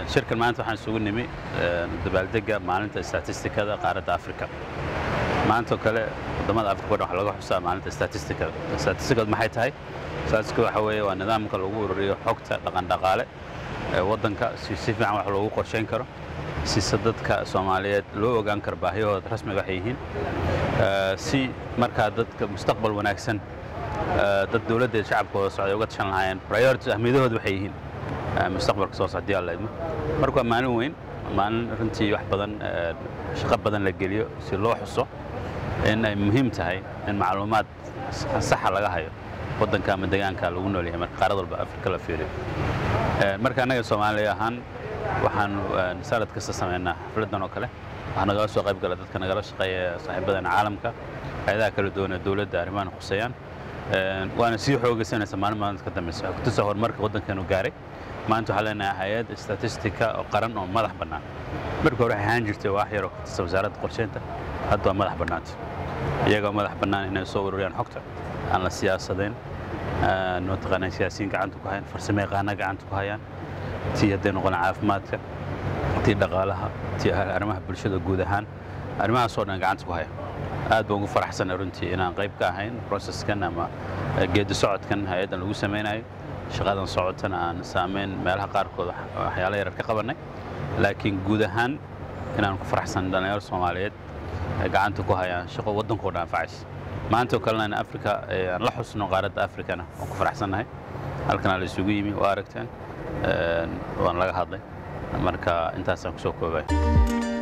shirkan maanta waxaan isugu nimi dabaaldega maalinta statistikada qaaradda afrika maantoo kale waddamada afrika o dhan waxa laga xusaa maalinta statistikada statistikadu maxay tahay statistikadu waxa weeye waa nidaamka lagu ururiyo xogta dhaqandhaqaale ee waddanka si si fiican wax loogu qorshayn karo sise dadka soomaaliyeed loo ogaan karo baahiyahooda rasmiga waxay yihiin si markaa dadka mustaqbal wanaagsan dad dowladda iyo shacabkooda socday uga tashan lahaayeen priorities ahmiyadahooda waxay yihiin mustaqbalka soo socda alla idmo marka waa maalin weyn maalin runtii wax badan shaqo badan la geliyo si loo xuso in ay muhiim tahay in macluumaad saxa laga hayo waddanka ama deegaanka lagu nool yahay marka qaarad walba afrika la fiiriyo marka annaga soomaaliya ahaan waxaanu sanad kasta samaynaa xafladdan oo kale waxaa nagala soo qayb gala dadka nagala shaqeeya saaxiibadeena caalamka hay-adaha kala duwan ee dowladda arrimahan khuseeyaan waana sii xoogaysanaysa maalin maalinta ka dambeysa waxay kutusa horumarka waddankeenu gaaray maanta waxaa leenahay hay-ad statistika oo qaran oo madax bannaan markii hore waxay ahaan jirtay waax yaroo kutisa wasaaradda qorsheynta hadda waa madax bannaanta iyagoo madax bannaan inay soo ururiyaan xogta aan la siyaasadayn mataqaanaa siyaasiyiin gacanta ku hayaan farsamo yaqaana gacanta ku hayaan tii hadday noqon caafimaadka tii dhaqaalaha tii arrimaha bulshada guud ahaan arrimahaasoo dhan gacanta ku haya aad baan ugu faraxsanay runtii inaan qayb ka ahayn processkan ama geedi socodkan hay-addan lagu samaynayo shaqadan socotana aan saamayn meelaha qaarkood waxyaala yarar ka qabannay laakiin guud ahaan inaan ku faraxsan dhallinyaro soomaaliyeed gacanta ku hayaan shaqo waddankoo dhan anfacaysa maanta oo kalena in afrika aan la xusno qaaradda afrikana waan ku faraxsannahay halkanaa la isugu yimi waa aragteen waan laga hadlay marka intaasaan ku soo koobay